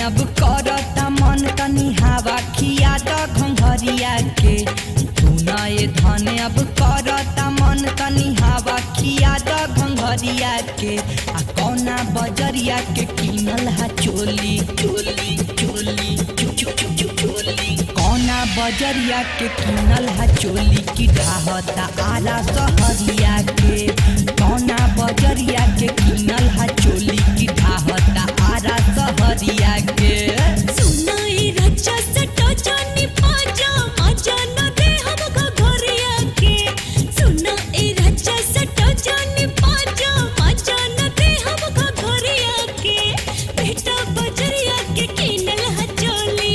अब करता मन तनी हवा खिया द घंघरिया के सुनाए धन अब करता मन तनी हवा खिया द घंघरिया के आ कौना बजरिया के किनल हा चोली चोली चोली चो- चो- चो- चो- चोली कौना बजरिया के किनल हा चोली की ढाहता आला सहरिया के कौना बजरिया के किनल हा चोली की ढाहता आला सहरिया के सुनाई रचा सटा जानी पाजा मजा न दे हमको घरिया के सुनाई रचा सटा जानी पाजा मजा न दे हमको घरिया के बेटा बजरिया के किनल हचोली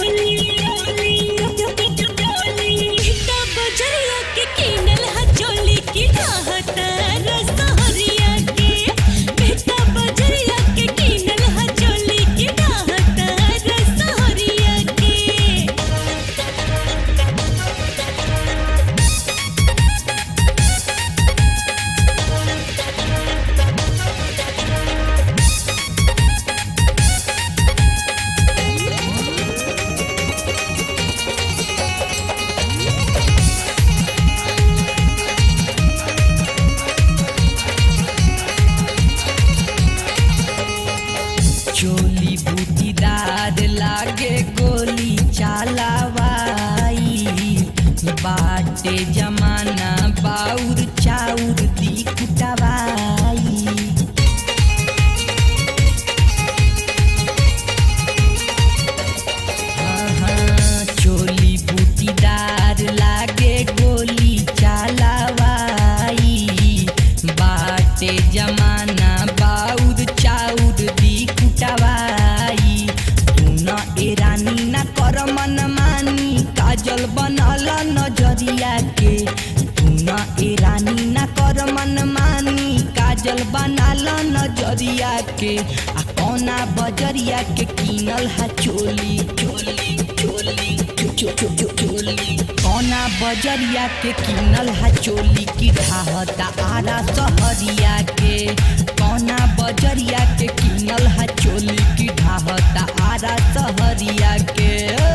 बेटा बजरिया के किनल हचोली की ढाहता रसहरिया के बेटा बजरिया के किनल हचोली की ढाहता रसहरिया के चोली बूटीदार लागे गोली चालावाई बाटे जमाना बाउर चाउर दी कुटवाई हाँ, चोली बूटीदार लागे गोली चालावाई बाटे जमाना बाउर चाउर दी कुटवाई तू न एरानी न कर मन मानी काजल बनल नजरिया के तू न एरानी न कर मन मानी काजल बनाल नजरिया के आ कौना बजरिया के किनल हा चोली चोली चोली चो- चो- चो- चो- चोली कौना बजरिया के किनल हा चोली की ढाहता आरा सहरिया के कौना बजरिया के किनल हा चोली की ढाहता आरा सहरिया के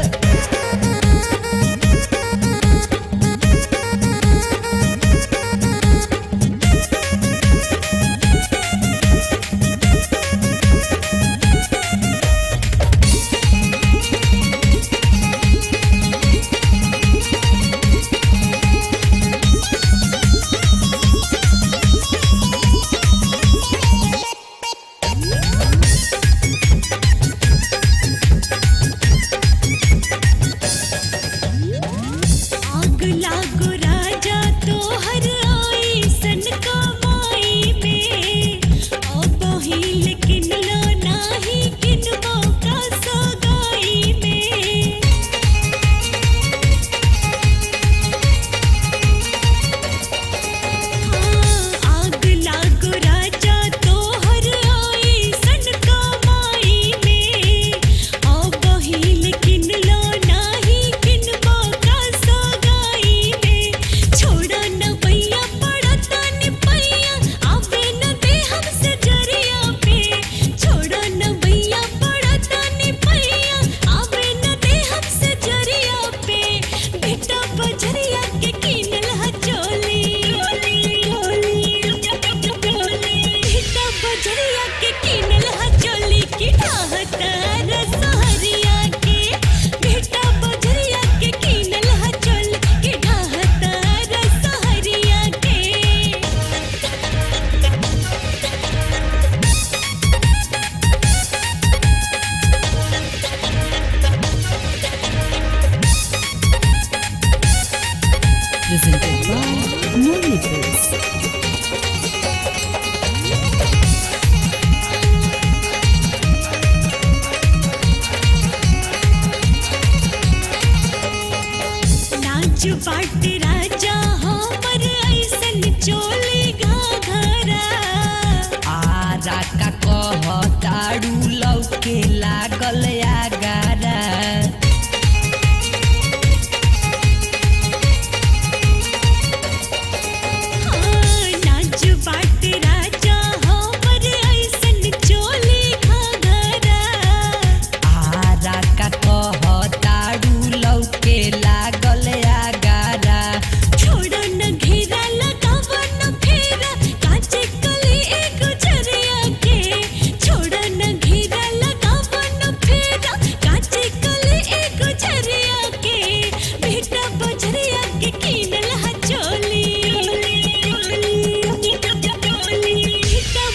आग लागो राजा तोहर आई सन कमाई में अब हिल किनलो नाही किनबो का सगाई में हाँ, आग लागो राजा तोहर आई सन कमाई में अब हिल किनलो नाही किनबो का सगाई में छोड़ा न भैया पड़ता नि पैया आवे न दे हमसे जरिया पे छोड़ा न भैया पड़ता नि पैया आवे न दे हमसे जरिया पे बेटा बजरिया के किनल हचोली बेटा बजरिया के किनल हचोली की ढाहता रसहरिया के बेटा बजरिया के किनल हचोली की ढाहता रसहरिया के presented by Moonlittles. नाच बाट राजा हमर ऐसन चोली घाघरा आरा का कहताड़ू लौके लागल आगारा हाँ, नाच बाट राजा हमर ऐसन चोली घाघरा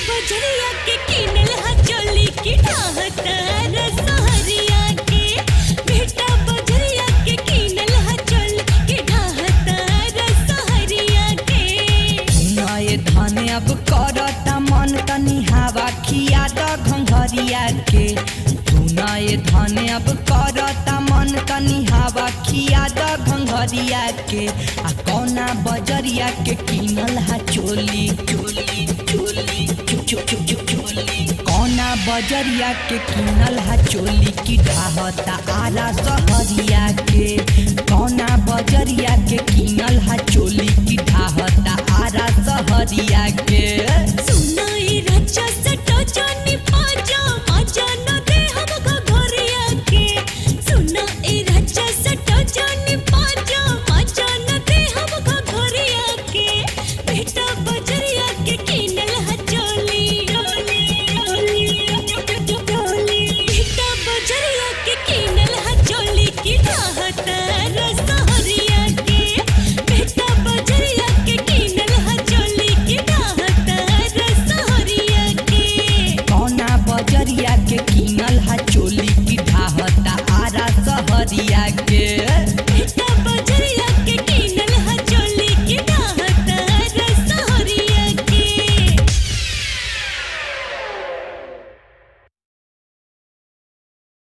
बजरिया के किनल हा चोली की ढाहता रसहरिया के बेटा बजरिया के किनल हा चोली की ढाहता रसहरिया के नए धन अब करता मन तनी हवा खिया द घंघरिया के तू नए धन अब करता मन तनी हवा खिया द घंघरिया के आ कौना बजरिया के किनल हा चोली चोली चोली चो चो चो चो चोली कौना बजरिया के किनल हा चोली की ढाहता आरा सहरिया के कौना बजरिया के किनल हा चोली की ढाहता आरा सहरिया के